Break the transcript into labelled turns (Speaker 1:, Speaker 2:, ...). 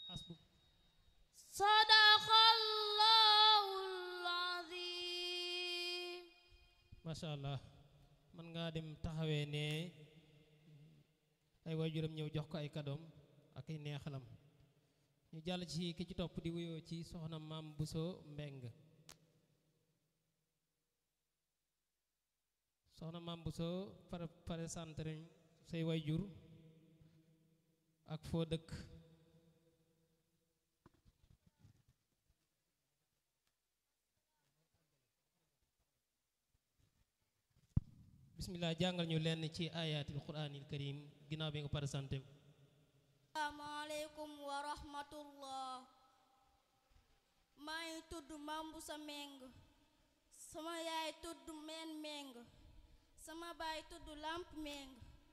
Speaker 1: hasbuk
Speaker 2: sadaqallahul azim
Speaker 1: macha allah mën ngaa dem taxawee ne ay waajuram ñëw jox ko ay kadoom ak ay neexalam ñu jàll ci ki ci topp di wuyoo ci soxna maam Buso Mbeng soxna maam Buso pare pare santre say waajur ak foo dëkk bismillah jàngal ñu lenn ci ayatul quraanil karim ginnaaw bi nga pare santé
Speaker 2: asalaamaaleykum wa rahmatullah maa ngi tudd Mambu sa meng sama yaay tudd meen meng sama baay tudd lamp meng